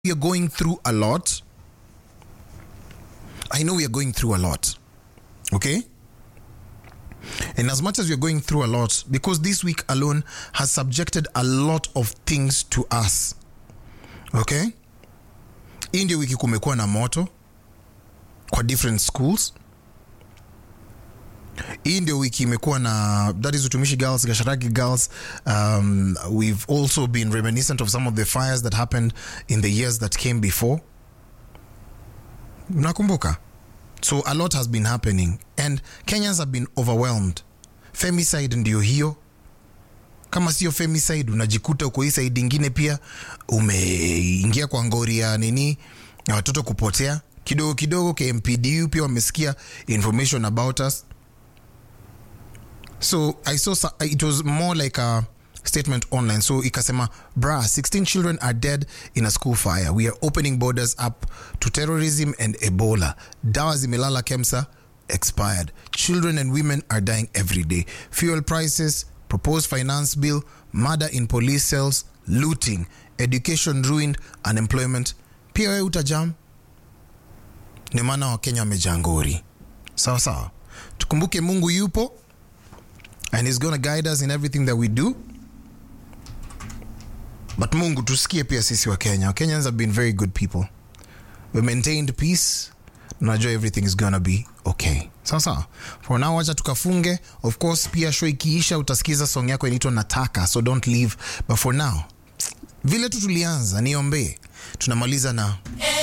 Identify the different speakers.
Speaker 1: we are going through a lot. I know we are going through a lot. Okay? And as much as we're going through a lot, because this week alone has subjected a lot of things to us. Okay? Hii ndio wiki kumekuwa na moto kwa different schools. Hii ndio wiki imekuwa na that is Utumishi Girls, Gasharaki Girls. Um, we've also been reminiscent of some of the fires that happened in the years that came before. Mnakumbuka? So a lot has been happening and Kenyans have been overwhelmed. Femicide ndio hiyo. Kama sio femicide unajikuta uko hii side ingine pia umeingia kwa ngori ya nini ya watoto kupotea kidogo kidogo. KMPDU pia wamesikia information about us. So I saw so- it was more like a statement online. So ikasema, bra, 16 children are dead in a school fire. We are opening borders up to terrorism and Ebola. Dawa zimelala Kemsa expired. Children and women are dying every day. Fuel prices, proposed finance bill, murder in police cells, looting, education ruined, unemployment. Pia wewe utajam. Ni maana Wakenya wamejaa ngori. Sawa sawa. Tukumbuke Mungu yupo and he's going to guide us in everything that we do but mungu tusikie pia sisi wa kenya kenyans have been very good people we maintained peace najua everything is gonna be okay sawa sawa for now wacha tukafunge of course pia show ikiisha utasikiza song yako inaitwa nataka so don't leave but for now vile tu tulianza niombee tunamaliza na